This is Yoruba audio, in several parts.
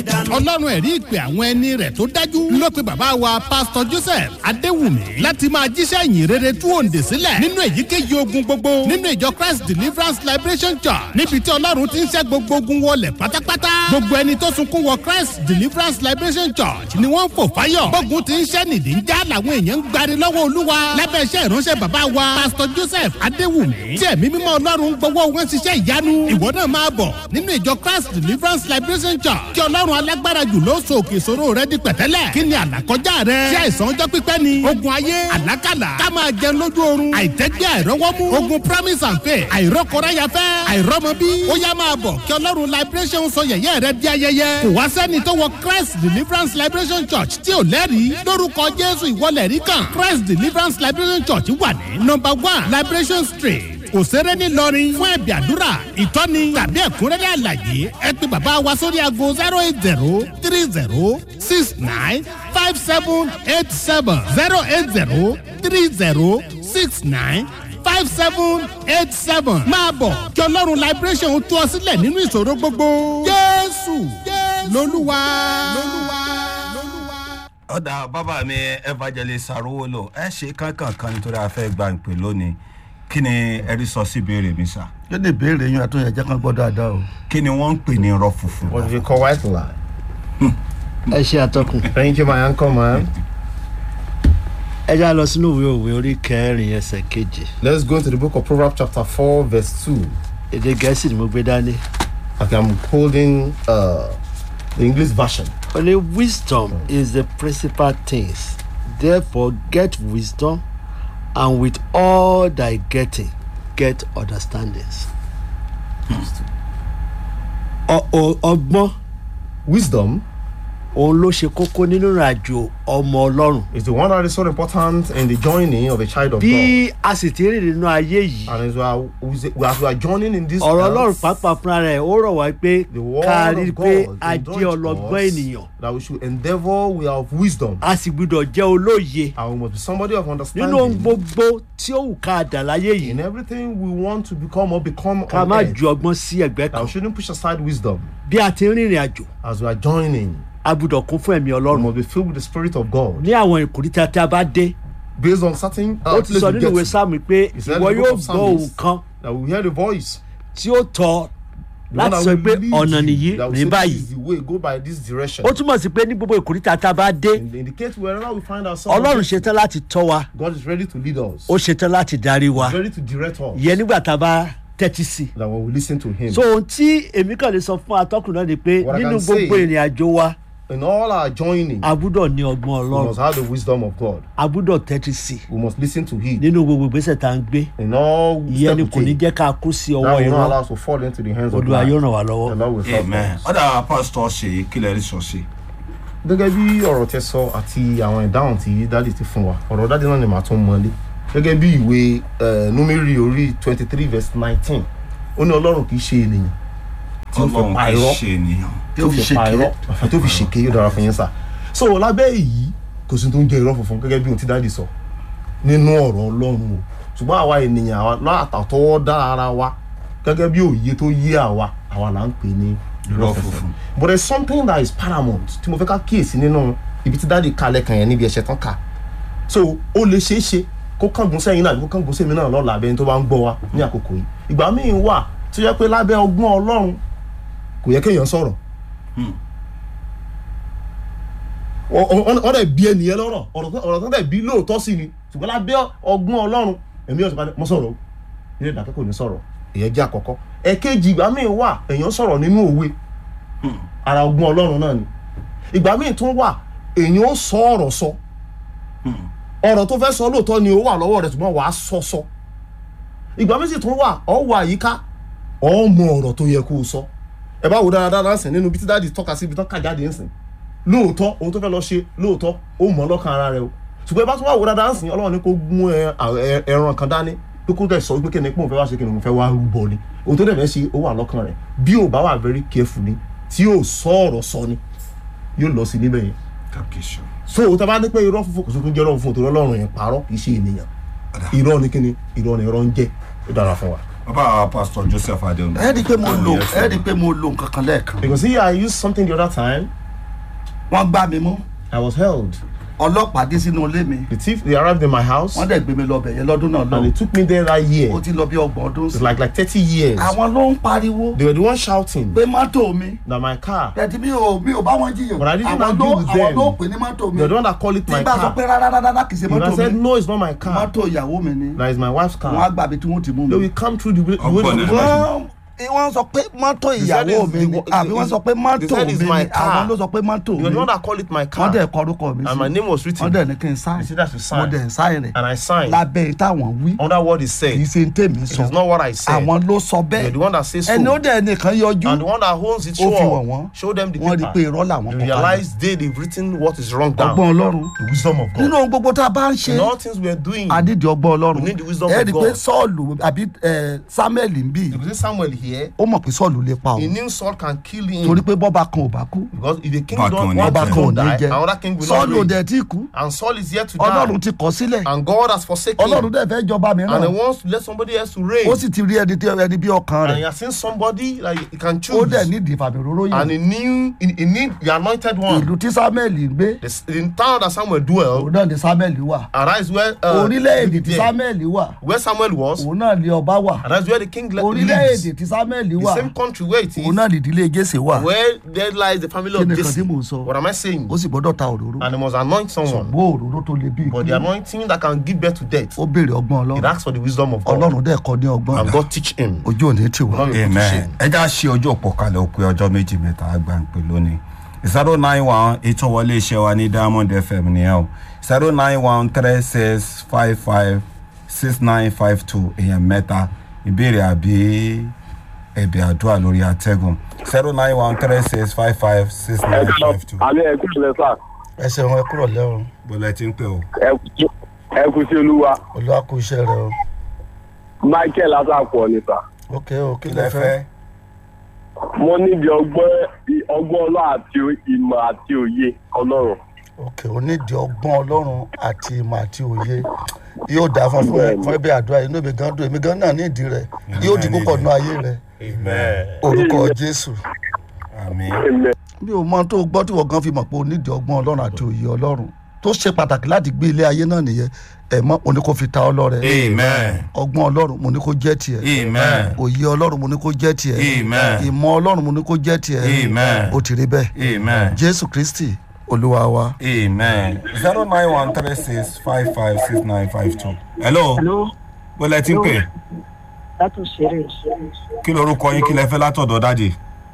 ọlọ́run ẹ̀rí ìpè àwọn ẹni rẹ̀ tó dájú ló pe bàbá wa pásítọ̀ joseph adéwùmí láti máa jíṣẹ́ ìyìn rere tú òǹdè sílẹ̀ nínú èyíkéyìí ogun gbogbo nínú ìjọ christ deliverance liberation church níbi tí ọlọ́run ti ń ṣẹ́ gbogbo ogun wọlé pátápátá gbogbo ẹni tó sunkún wọ christ deliverance liberation church ni wọ́n ń fò fáyọ̀ gbógun ti ń ṣẹ́ nìdí ń já làwọn èèyàn ń gbari lọ́wọ́ olúwa lábẹ́ iṣẹ́ ìránṣẹ́ bàbá wa pásítọ̀ joseph adéwùmí tí ẹ̀mí mímọ́ ọlọ́run gbowó wọn ṣiṣẹ́ ìyanu ìwọ náà máa bọ̀ nínú ìjọ christ deliverance liberation church kí ọlọ́run alágbára jù ló so òkè ìṣòro rẹ di pẹ̀tẹ́lẹ̀ kí ni àlàkọjá rẹ ṣé àìsàn ọjọ́ pípẹ́ ni ogun ayé àlákàlà ká máa jẹun lójú oorun àìtẹ́gbẹ́ àìrọ́wọ́mú ogun promise and faith àìrọ́kọ̀ráyafẹ́ àìrọ́mọbí ó yá máa bọ̀ kí ọlọ́run liberation sọ yẹ̀yẹ́ rẹ di ayẹyẹ kò wá sẹ́ni tó wọ christ deliverance liberation church tí ò lẹ́rìí lórúkọ jésù ìwọlẹ̀ rí kan christ deliverance liberation church wà ní number one liberation street òṣèré ńìlọrin fún ẹ̀bì àdúrà ìtọ́ni tàbí ẹ̀kúnrẹ́rẹ́ àlàyé ẹ pé bàbá wa sórí aago zero eight zero three zero six nine five seven eight seven zero eight zero three zero six nine five seven eight seven máa bọ̀ kí ọlọ́run liberation tú ọ sílẹ̀ nínú ìṣòro gbogbo jésù lolúwa. ọ̀dà bàbá mi evangelist arówólò ẹ ṣe kánkànkan nítorí a fẹ́ gba ìpè lónìí kí ni ẹrí sọ sí ìbéèrè mi sá. kí ni ìbéèrè yín àtúnyẹ jẹ́ kán gbọ́ dáadáa o. kí ni wọ́n ń pè ní irọ́ funfun. What do you call white lie? ẹ ṣe àtọkùn. Thank you, my uncle, man. ẹ já lọ sínú ìwé òwe orí kẹrin ẹsẹ̀ kejì Let's go to the book of Proverbs, chapter 4, verse 2. èdè gẹ̀ẹ́sì ni mo gbé dání. Okay, I'm holding uh, the English version. ó ní wisdom is the principal things therefore get wisdom and with all thy getting get understandings. Ọ- ọ- ọgbọ́n Wisdom òun ló ṣe kókó nínú ìrìnàjò ọmọ ọlọ́run. is the one that is so important in the journey of a child of God. bí a sì ti rìn nínú ayé yìí And as we are, as we are joining in this ọ̀rọ̀ ọlọ́run earth, pàápàá fúnra rẹ̀ ó rọ̀ wá pé the word ká rí i of pé God a indulge jẹ́ ọlọ́gbọ́n us ènìyàn that we should endeavor we are of wisdom a sì gbúdọ̀ jẹ́ olóye and we must be somebody of nínú ohun understanding gbogbo tí ó wù ká dà láyé in yìí everything we want to become or become ká on má earth. ju ọgbọ́n sí ẹgbẹ́ That kan we shouldn't push aside wisdom bí a ti ń rìnrìn àjò as we are joining. a gbúdọ̀ kún fún ẹ̀mí We ọlọ́run must be filled with the Spirit of God ní àwọn ìkòríta tí a bá dé based on certain uh, ó ti place sọ we nínú get ìwé to. sáàmù pé He said ìwọ in the book yóò of gbọ́ Psalms ohun kan that we hear the voice. tí ó tọ́ the one láti that sọ will pé lead ọ̀nà you, nìyí that will ní say, báyìí This is the way, go by this direction. ó túmọ̀ sí pé ní gbogbo ìkòríta tá a bá dé In, in the case wherever we find ourselves, ọlọ́run ṣetán láti tọ́ wa God is ready to lead us. ó ṣetán láti darí wa He's ready to direct us. ìyẹn nígbà tá a bá tẹ́tí sí i That when we listen to Him. so ohun tí èmi kàn lè sọ fún atọ́kùn náà ni pé What I nínú can say- gbogbo ìrìn àjò wa in all our joining, a gbúdọ̀ ní ọgbọ́n we ọlọ́run must have the wisdom of God. a gbúdọ̀ tẹ́tí sí i We must listen to Him. nínú gbogbo ìgbésẹ̀ tá à ń gbé In all ìyẹn ni step kò we ní take, jẹ́ ká kú sí that ọwọ́ will not irọ́ allow us to fall into the hands of olúwa yóò God. ràn wá lọ́wọ́. The Lord will help amen us. ọ̀dà pásítọ̀ ṣèyí kí lẹ́rí sọ sí. gẹ́gẹ́ bí ọ̀rọ̀ tẹ sọ àti àwọn ìdáhùn tí dáàdì ti fún wa ọ̀rọ̀ dáàdì náà ni màá tún mọ́lé gẹ́gẹ́ bí ìwé eh, númérì orí twenty three verse nineteen ó ní ọlọ́run kì í ṣe ènìyàn tí ó fi ọlọ́run pa kì í irọ́ ṣe ènìyàn. tí ó fi pa irọ́ tó fi ṣèké yóò dára fún yín sá so lábẹ́ èyí kò sí tó ń jẹ́ irọ́ funfun gẹ́gẹ́ bí ohun tí dáàdì sọ nínú ọ̀rọ̀ ọlọ́run o ṣùgbọ́n àwa ènìyàn àwa látàtọwọ́ dá ara wa gẹ́gẹ́ bí òye tó yé àwa àwa là ń pè ní Irọ́ funfun. but there is something that is paramount tí mo fẹ́ ká kíyèsí nínú ibi tí dáàdì kalẹ̀ kan yẹn níbi ẹ̀ṣẹ̀ tán kà so ó lè ṣeé ṣe kó kángun sẹ́yìn náà kó kángun sẹ́yìn náà lọ́la abẹ́ni tó bá ń gbọ́ wa ní àkókò yìí ìgbà míì wà tó yẹ pé lábẹ́ ọgbọ́n ọlọ́run kò yẹ kéèyàn sọ̀rọ̀ wọ́n dẹ̀ bí ẹnìyẹn lọ́rọ̀ ọ̀rọ̀ tó dẹ̀ bí lóòótọ́ sí ni ṣùgbọ́n lábẹ́ ọgbọ́n ọlọ́run ẹ̀mí ọ̀sán padà mọ́ sọ̀rọ̀ o ilé ìdákẹ́ kò ní sọ̀rọ̀ ìyẹn jẹ́ àkọ́kọ́ ẹ̀kejì ìgbà míì wà èèyàn sọ̀rọ̀ nínú òwe ara ọgbọ́n ọlọ́run náà ni ìgbà míì tún wà èèyàn ó sọ ọ̀rọ̀ sọ ọ̀rọ̀ tó fẹ́ sọ lóòótọ́ ni ó wà lọ́wọ́ rẹ̀ ṣùgbọ́n wàá sọ sọ ìgbà míì sì tún wà ọ̀ wà àyíká ọ̀ mọ ọ̀rọ̀ tó yẹ kó o sọ ẹ bá wo dáradára sìn nínú bí tí dáàdi tọ́ka sí ibi tán kà jáde ń sìn lóòótọ́ ohun tó fẹ́ lọ ṣe lóòótọ́ ó mọ̀ lọ́kàn ara rẹ o ṣùgbọ́n ẹ bá tún wà wo dáadáa ń sìn ọlọ́run ní kó mú ẹ- ẹ- ẹran kan dání pé kó dẹ̀ sọ wípé kíni pé òun fẹ́ wá ṣe kíni òun fẹ́ wá rúbọ ni ohun tó dẹ̀ fẹ́ ṣe ó wà lọ́kàn rẹ̀ bí ò bá wà very careful ni tí ò sọ ọ̀rọ̀ sọ ni yóò lọ sí níbẹ̀ yẹn kàkíṣọ. so tá a bá ní pé irọ́ funfun kò sí tún jẹ́ irọ́ funfun torí ọlọ́run yẹn parọ́ kì í ṣe ènìyàn irọ́ ni kíni irọ́ ni irọ́ ń jẹ́ ó dára fún wa. bàbá pastor joseph adeomi. ẹ rí i pé mo lò ẹ rí i pé mo lò nǹkan kan lẹ́ẹ̀kan because here I used something the other time wọ́n gbá mi mú I was held ọlọ́pàá dé sínú ilé mi the thief they arrived in my house wọ́n dẹ̀ gbé mi lọ bẹ̀ yẹn lọ́dún náà and they lọ took me there that year ó ti lọ bí ọgbọ̀n ọdún it's sí like like thirty years àwọn ló ń pariwo they were the ones shouting pé mọ́tò mi that my car tẹ̀tí mi ò mi ò bá wọn jiyàn But I didn't àwọn argue ló with àwọn them. ló pè ní mọ́tò mi they were the one that call it tí my bá sọ car pé rárá rárá kì í ṣe and I mọ́tò said mi no it's not my car mọ́tò ìyàwó mi ni that is my wife's wọ́n á car gbàbí tí wọ́n ti mú they mi. will come through the way the way Ọgbọ́n the ni. wọ́n wọ́n sọ pé mọ́tò They said ìyàwó it's mi ni the- àbí wọ́n sọ pé they mọ́tò said mi it's ni my car. àwọn ló sọ pé mọ́tò you mi were the one that call it my wọ́n car dẹ̀ kọ orúkọ mi and my sí name was wọ́n written dẹ̀ ní kí n sáìn they said I should mo sign dẹ̀ ń sáìn rẹ̀ and I signed lábẹ́ táwọn wí under what he kì í said ṣe ń tèmi it sọ is not what I said àwọn ló sọ they are bẹ́ẹ̀ the one that says so ẹni ó dẹ̀ nìkan yọjú and the one that owns it ó fi show wọ̀n wọ́n show them the wọ́n rí i pé paper irọ́ làwọn they kọ kalẹ̀ realize they they've written what is wrong down ọgbọ́n ọlọ́run the wisdom of nínú God ohun gbogbo tá a bá ń ṣe in all things we are doing adídì ọgbọ́n ọlọ́run We need the wisdom ẹ of rí i pé God. sọ́ọ̀lù àbí ẹ, samuel ń bì you see Samuel here ó mọ̀ pé sọ́ọ̀lù lè pa he òun knew Saul can kill him torí pé bọ́ba kan ò bá kú because if the king Back don't on one it. ọba king kan ò don't ní die jẹ another king will not sọ́ọ̀lù ò reign dẹ̀ tí kú and Saul is here to ọlọ́run die ti kọ̀ sílẹ̀ and God has forsaken ọlọ́run him dẹ̀ fẹ́ jọba and he mìíràn wants to let somebody else to reign ó sì ti rí ẹni tí ẹni bí ọkàn and he rẹ̀ has seen somebody that he can ó choose dẹ̀ nídìí ìfàmìróró and yìí he knew he, he need the anointed one ìlú tí samuel ń gbé the, s- the town that Samuel dwell òun náà ni samuel wà and that is where uh, orílẹ̀-èdè tí there, samuel wà where Samuel was òun náà ni ọba wà and that's where the king le- orílẹ̀-èdè lives tí samuel the wà same country where it is òun náà nìdílé jésè wà where there lies the family kí of ni kan Jesse tí mò ń sọ what am I saying ó sì gbọ́dọ̀ ta òróró and he must anoint someone bó òróró tó le bí but the anointing that can give birth to death ó béèrè ọgbọ́n it ọlọ́run asks for the wisdom of God ọlọ́run dẹ̀ kọ́ ní ọgbọ́n and God teach him ojú òní tì wá. Ọlọ́run kò tún ṣe. amen ẹ já ṣe ojú òpó kalẹ̀ ó pé ọjọ́ méjì mẹ́ta àgbà ń pè lónìí zero nine one ètò wọlé iṣẹ́ wa ní diamond fm nìyẹn o zero nine one three six five five six nine five two èèyàn mẹ́ta ìbéèrè àbí ẹ̀bẹ̀ àdúrà lórí atẹ́gùn zero nine one three six five five six nine five two. àmì ẹkú sílẹ sá ẹ ṣeun ẹ kúrò lẹ́rùn bọ́lá ti ń pè o. ẹkú sí olúwa olúwa kú iṣẹ́ rẹ o michael asapọ ni sá ok o kí kí lẹ lẹ fẹ́. fẹ́. mo níbi ọgbọ́n ọgbọ́n ọlọ́ àti ìmọ̀ àti òye ọlọ́run ok o nídìí ọgbọ́n ọlọ́run àti ìmọ̀ àti òye yóò dáa fún fún fún ẹbí àdúrà inú mi gan dùn èmi gan náà nídìí rẹ yóò di púpọ̀ nù ayé rẹ amen orúkọ jésù. àmín. amen bí o mọ tó o gbọ́ tí wọ́n gan fi mọ̀ pé o nídìí ọgbọ́n ọlọ́run àti òye ọlọ́run tó ṣe pàtàkì láti gbé ilé ayé náà nìyẹn ẹ̀ mọ́ mo ní kó fi ta ọ lọ́rẹ amen. ọgbọ́n ọlọ́run mo ní kó jẹ́ tiẹ̀ amen. òye ọlọ́run mo ní kó jẹ́ tiẹ̀ Amen. ìmọ̀ ọlọ́run mo ní kó jẹ́ tiẹ̀ Amen. ó ti rí bẹ́ẹ̀ amen. jésù kristi olúwa wa. amen. zero nine one three six five five six nine five two. hello. Hello, bọ́lá ti ń pè. látò ṣeré. kí lorúkọ yín kí lẹ fẹ́ látọ̀dọ̀ dáàdì.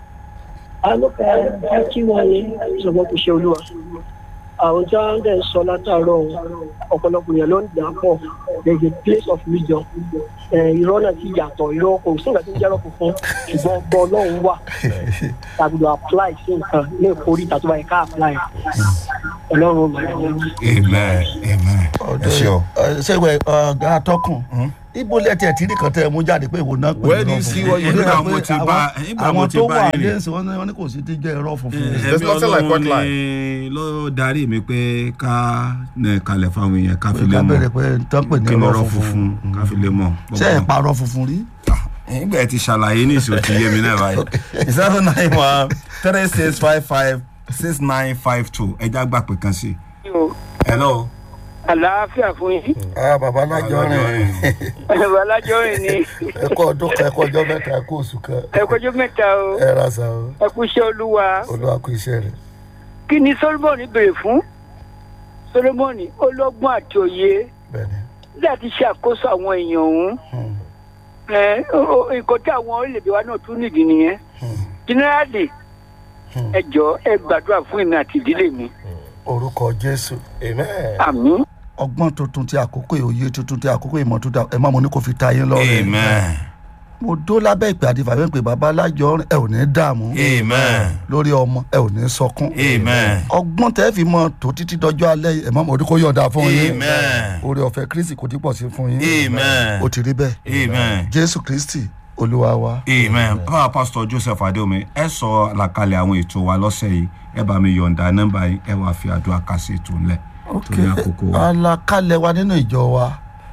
Alókè ẹ kí wọ́n ní ìṣọ̀gbọ́n kò ṣe olúwa. Àwọn tí wọ́n dẹ̀ ń sọ látàárọ̀ ọ̀pọ̀lọpọ̀ yẹn ló ń dà pọ̀. There is a place of wisdom. Ẹ, Irọ́ náà ti yàtọ̀ irọ́ kò sí nǹkan tí ń jẹ́rọ̀ funfun ṣùgbọ́n ọgbọ́n ọlọ́run wà. Tàbí apply sí nǹkan ní ìkórè tàbí báyìí ká apply. Ọlọ́run ò mọ̀ ẹ́. amen amen. ẹ ṣe o. ṣéwẹ̀ ọ̀gá atọ́kùn ibo lẹ́tí ẹ̀ tí ní kan tẹ́ ẹ mú jáde pé ìwò náà pè Where ní do you irọ́ see funfun. what you Ó Nígbà dà mo pé ti àwọn- bá- nígbà mo àwọn ti tó bá wà yín rìn. lẹ́sìn wọn ní- wọn ní kò sí ti jẹ́ irọ́ funfun. There's nothing like white lie. ni ló darí mi pé ká nẹ kalẹ̀ fáwọn èèyàn ká fi lè ká mọ̀ bẹ̀rẹ̀ pé tán pè ní kí irọ́ lọ́rọ̀ funfun. funfun ká fi lè mọ̀. ṣé ẹ̀ parọ́ funfun rí. nígbà tí ṣàlàyé ní ìṣó ti yé mi náà báyìí. zero nine one three six five five six nine five two ẹja gbà pé kan sí. hello. Àlàáfíà fún yín. ah bàbá alájọ rìn Bàbá Alájọ́rìn ni ẹ kú ọdún kan ẹ kú ọjọ́ mẹ́ta ẹ kú oṣù kan ẹ kọjú mẹ́ta o. ẹ ra sa o Ẹ kú iṣẹ́ olúwa. olúwa kú iṣẹ́ rẹ̀. kí ni solomoni béèrè fún solomoni ọlọ́gbọ́n àti òye bẹ́ẹ̀ni láti ṣe àkóso àwọn èèyàn òun Hmm. ẹ o- o- nǹkan tí àwọn orílẹ̀-èdè wa náà tún nìdí nìyẹn generally Hmm. ẹ jọ ẹ gbàdúrà fún èmi àti ìdílé mi orúkọ jésù àmín ọgbọ́n tuntun ti àkókò yìí, òye tuntun ti àkókò ìmọ̀ tuntun ẹ má mo ní kò fi ta yín lọ́rẹ̀. amen mo dó lábẹ́ ìpè àti ìfàwé pé bàbá alájọ rìn ẹ ò ní dààmú amen lórí ọmọ ẹ ò ní sọkún. amen ọgbọ́n tẹ́ fi mọ tó títí dọjọ́ alẹ́ yìí, ẹ má mo ní kó yọ̀ọ̀dà fún yín. amen oore ọ̀fẹ́ kristi kò tí pọ̀ sí fún yín. amen ó ti rí bẹ́ẹ̀ amen jésù kristi olúwa wa. amen báwa pásítọ̀ joseph adéomi ẹ sọ àlàkalẹ̀ àwọn ètò wa lọ́sẹ̀ yìí ẹ bá mi yọ̀ǹda nọ́mbà yìí ẹ wàá fi àdúrà kà sí ètò ńlẹ̀ torí àkókò wa. àlàkalẹ̀ wa nínú ìjọ wa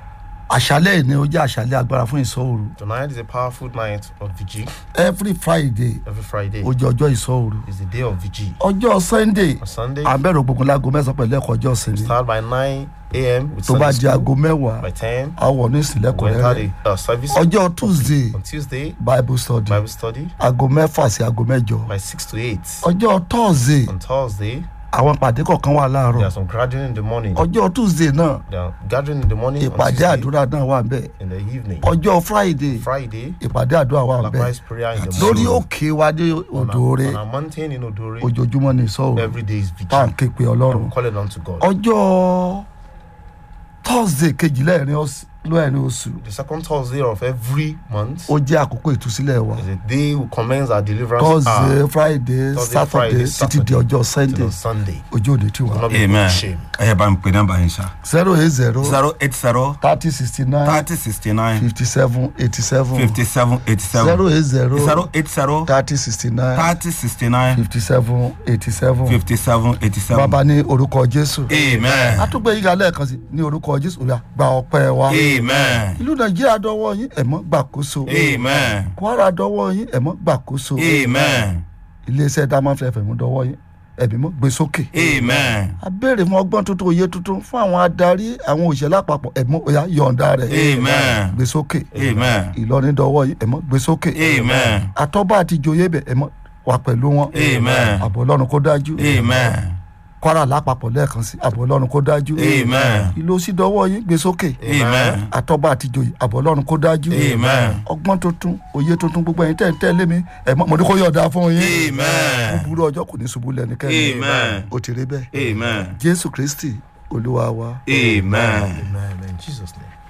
àṣálẹ̀ ni ó jẹ́ àṣálẹ̀ agbára fún ìsọ̀rù Tonight is a powerful night of vigil. every friday Every Friday ó jẹ́ ọjọ́ ìsọ̀rù is the day of vigil. ọjọ́ sunday On Sunday, abẹ́rẹ́ ògbógun láago mẹ́sàn-án pẹ̀lú ẹ̀kọ́ ọjọ́ ìsinmi start by 9 a.m. with tó bá Sunday di aago school. mẹ́wàá By 10, àwọ̀ ní ìsìnlẹ̀kùn we enter rẹ̀ the uh, service. ọjọ́ tuesday On Tuesday, bible study Bible study. aago mẹ́fà sí aago mẹ́jọ By 6 to 8. ọjọ́ thursday On Thursday, àwọn ìpàdé kọ̀ọ̀kan wà there láàárọ̀ are some gathering in the morning. ọjọ́ tuesday náà There are gathering in the morning. On ìpàdé Tuesday, àdúrà náà wà bẹ́ẹ̀ in the evening. ọjọ́ friday Friday, ìpàdé àdúrà wà bẹ́ẹ̀ likewise prayer in the lórí morning. òkè wa dé On a, òdòore on a mountain in Odore, ojoojúmọ́ ní ìsọ̀rọ̀ every day is tá à ń vigil. ké pe ọlọ́run I'm calling on to God. ọjọ́ thursday kejìlá ẹ̀rin ọ̀s- lẹ́ẹ̀rin oṣù The second Thursday of every month ó jẹ́ àkókò ìtúsílẹ̀ wa is a day we commence our deliverance thursday hour friday Thursday, saturday Friday, títí di Saturday, ọjọ́ till sunday on Sunday. ojú òde tí Will wà not be put amen to shame. ẹ yẹ bá mi pè nọ́mbà yín ṣá zero eight zero zero eight zero thirty sixty nine thirty sixty nine fifty seven eighty seven fifty seven eighty zero seven eight zero zero eight zero thirty sixty nine thirty sixty nine fifty seven eighty seven fifty seven eighty seven bàbá ní orúkọ jésù amen àtúgbò yìí ga lẹ́ẹ̀kan sí ní orúkọ jésù òyà gba ọpẹ́ wa amen ìlú nàìjíríà dọwọ́ yín ẹ̀mọ́ gbàkóso amen kwara dọwọ́ yín ẹ̀mọ́ gbàkóso amen iléeṣẹ́ diamond fm dọwọ́ yín ẹ̀mí mọ́ gbé sókè amen a béèrè fún ọgbọ́n tuntun òye tuntun fún àwọn adarí àwọn òṣèlú àpapọ̀ ẹ̀mọ́ òyà yọ̀ǹda rẹ̀ amen gbé sókè amen ìlọrin dọwọ́ yín ẹ̀mọ́ gbé sókè amen àtọ́bà àti ìjòyè bẹ̀ ẹ̀mọ́ wà pẹ̀lú wọn Amen. àbọ̀ ọlọ́run kó dájú amen kwara lápapọ̀ lẹ́ẹ̀kan sí àbọ̀ ọlọ́run kó dájú Amen. ìlú sí dọwọ́ yín gbé sókè amen àtọ́bà àti ìjòyè àbọ̀ ọlọ́run kó dájú Amen. ọgbọ́n tuntun òye tuntun gbogbo ẹ̀yin tẹ̀ ń tẹ̀lé mi ẹ̀mọ́ mo ní kó yọ̀ọ̀dá fún yín amen búburú ọjọ́ kò ní ṣubú lẹ́nikẹ́ni Amen. ó ti rí bẹ́ẹ̀ amen jésù kristi olúwa wa. amen. Amen. In Jesus' name.